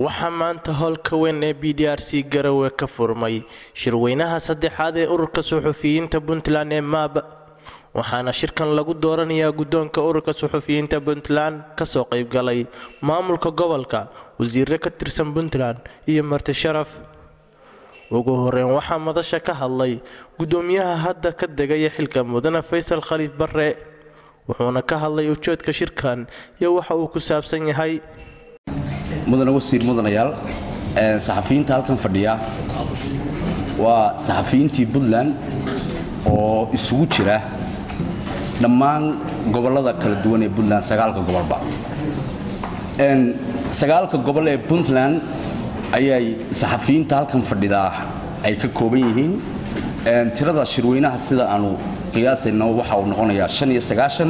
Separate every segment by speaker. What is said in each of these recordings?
Speaker 1: waxaa maanta howlka weyn ee b d r c garowe ka furmay shirweynaha saddexaad ee ururka suxufiyiinta puntland ee maab waxaana shirkan lagu dooranayaa guddoonka ururka suxufiyiinta puntland kasoo qaybgalay maamulka gobolka wasiire ka tirsan puntland iyo marti sharaf ugu horeyn waxaa madasha ka hadlay guddoomiyaha hadda ka degaya xilka mudane faysal khaliif barre wuxuuna ka hadlay ujeedka shirkan iyo waxa uu ku saabsan yahay
Speaker 2: mudane wasiir mudanayaal saxafiyiinta halkan fadhiya waa saxafiyiintii puntland oo isugu jira dhammaan gobollada kala duwan ee puntland sagaalka gobolba sagaalka gobol ee puntland ayay saxafiyiinta halkan fadhidaa ay ka kooban yihiin tirada shirweynaha sida aanu qiyaasayno waxa uu noqonayaa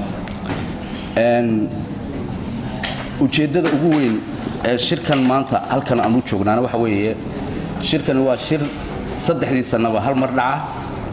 Speaker 2: ujeeddada ugu weyn ee shirkan maanta halkan aan u joognaana waxa weeye shirkani waa shir saddexdii sannaba hal mar dhaca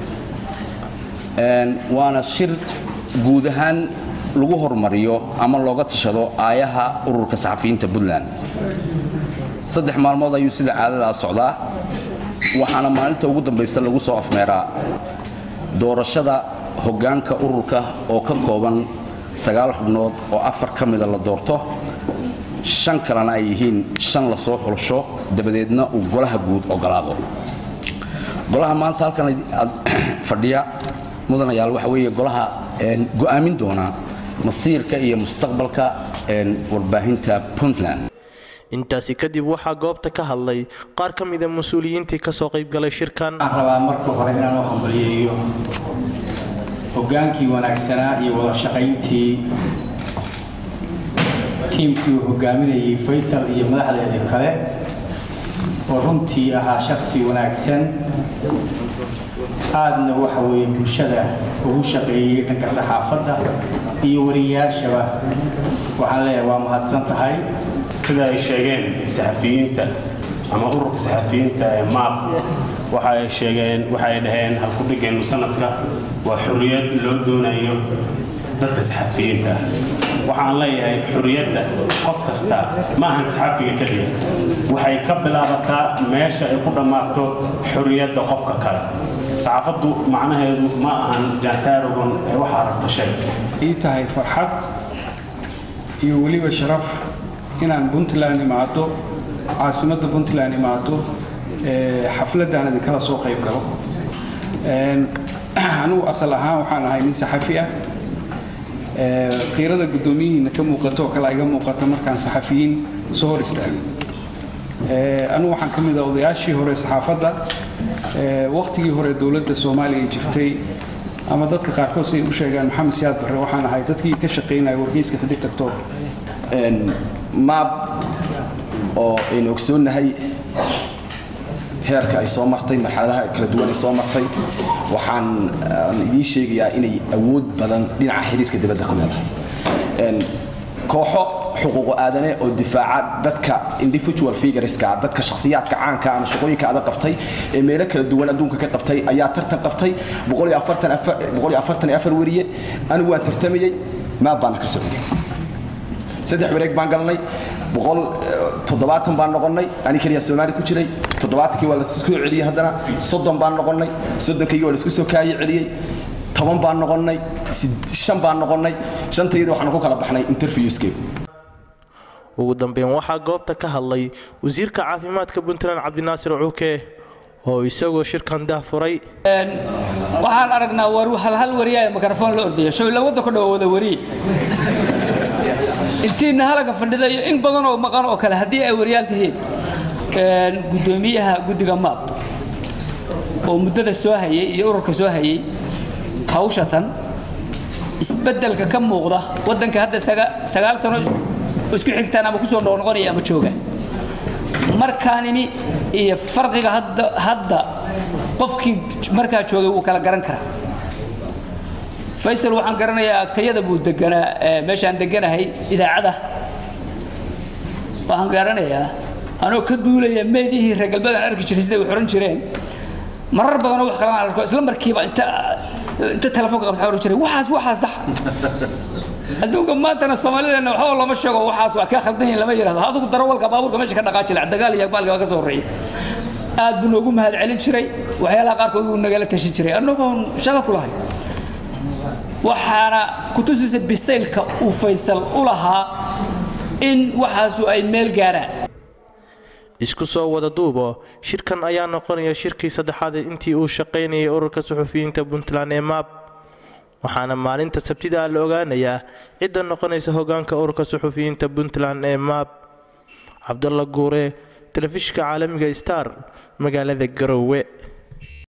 Speaker 2: waana shir guud ahaan lagu hormariyo ama looga tashado aayaha ururka saxafiyiinta puntland saddex maalmood ayuu sida caadadaa socdaa waxaana maalinta ugu dambaysa lagu soo afmeeraa doorashada hoggaanka ururka oo ka kooban sagaal xubnood oo afar ka mida la doorto shan kalena ay yihiin shan la soo xulsho dabadeedna uu golaha guud ogolaado golaha maanta halkan fadhiya mudanayaal waxa weeye golaha go'aamin doona masiirka iyo mustaqbalka warbaahinta puntland
Speaker 1: intaasi kadib waxaa goobta ka hadlay qaar ka mida mas-uuliyiintii kasoo qaybgalay shirkan
Speaker 3: waxaan rabaa marka hore inaan u hambaliyeeyo hoggaankii wanaagsanaa iyo wada shaqayntii tiimkii uu hogaaminayay faysal iyo madaxdeeda kale oo runtii ahaa shaksi wanaagsan aadna waxa weeye bulshada ugu shaqeeyey dhanka saxaafadda iyo wariyayaashaba waxaan leeyahay waa mahadsan tahay
Speaker 4: sida ay sheegeen saxafiyiinta ama ururka saxafiyiinta ee maab waxa ay sheegeen waxa ay dhaheen halkudhigeennu sanadka waa xorriyad loo doonayo dadka saxafiyiinta waxaan leeyahay xorriyadda qof kasta ma ahan saxafiga keliya waxay ka bilaabataa meesha ay ku dhammaato xorriyadda qofka kale saxaafaddu macnaheedu ma ahan jaantaarogon ee waxaa rabta shay
Speaker 5: ii tahay farxad iyo weliba sharaf inaan puntland imaado caasimadda puntland imaado xafladaan idinkala soo qayb galo anugu asal ahaan waxaan ahay nin saxafi ah qiirada guddoomiyihiina ka muuqato oo kale iga muuqata markaan saxafiyiin soo hor istaago anugu waxaan ka mid ah odayaashii hore saxaafadda waqtigii hore dowladda soomaaliya jirtay ama dadka qaarkood siay u sheegaan maxamed siyaad barre waxaan ahay dadkii ka shaqaynaya wargeyska xidig tagtooba
Speaker 6: maab oo aynu ogsoonnahay heerka ay soo martay marxaladaha kala duwan ay soo martay waxaan idiin sheegayaa inay awood badan dhinaca xiriirka dibadda ku leedahay kooxo xuquuqu aadane oo difaaca dadka individual figureska dadka shakhsiyaadka caanka ama shaqooyinka adag qabtay ee meelo kala duwan adduunka ka qabtay ayaa tartan qabtay weriye anigu waan tartamayey maab baana ka socday saddex wareeg baan galnay boqol toddobaatan baan noqonnay ani keliya soomaali ku jiray toddobaatankii waa lasoo celiyey haddana soddon baan noqonnay soddonkii waa laisku soo kaayi celiyey toban baan noqonnay shan baan noqonnay shantayada waxaanu ku kala baxnay interviewskeed
Speaker 1: ugu dambeyn waxaa goobta ka hadlay wasiirka caafimaadka puntland cabdinaasir cuuke oo isagoo shirkan dahfuray
Speaker 7: waxaan aragnaa halhal wariya ee mikrafoon la ordaya showla waddanku dhow wada wariye intiina halaga fadhida iyo in badan oo maqan oo kale haddii ay wariyaal tihiin guddoomiyaha guddiga maab oo muddada soo hayay iyo ururka soo hayay hawshatan isbeddelka ka muuqda waddanka hadda sagaal sano isku xigtaan ama kusoo noqnoqonaya ama jooga markaanimi iyo farqiga hadda qofkii markaa joogay wuu kala garan karaa faysal waxaan garanayaa agtayada buu deganaa meeshaan deganahay idaacada waxaan garanayaa anoo ka duulaya meedihii reer galbeedaan arki jiray siday u xoran jireen marar badanoo wax kalaan arko isla markiiba inta inta telefoonka qabta oran jiray waxaas waxaas sax adduunka maantana soomaalideena waxba lama sheego waxaas waa kaa khaldan yihin lama yidhahdo adigu darawalka baabuurka meesha ka dhaqaaji laha dagaal iyo baalka baa ka soo horreeyay aad buu noogu mahad celin jiray waxyaalaha qaarkood buu nagala tashin jiray annagoon shaqo ku lahay waxaana kutusisa bisaylka uu faysal u lahaa in waxaasu ay meel gaaraan
Speaker 1: isku soo wada duubo shirkan ayaa noqonaya shirkii saddexaad intii uu shaqaynayay ururka suxufiyiinta puntland ee maab waxaana maalinta sabtida la ogaanayaa cidda noqonaysa hogaanka ururka suxufiyiinta puntland ee maab cabdalla guure telefishinka caalamiga star magaalada garowe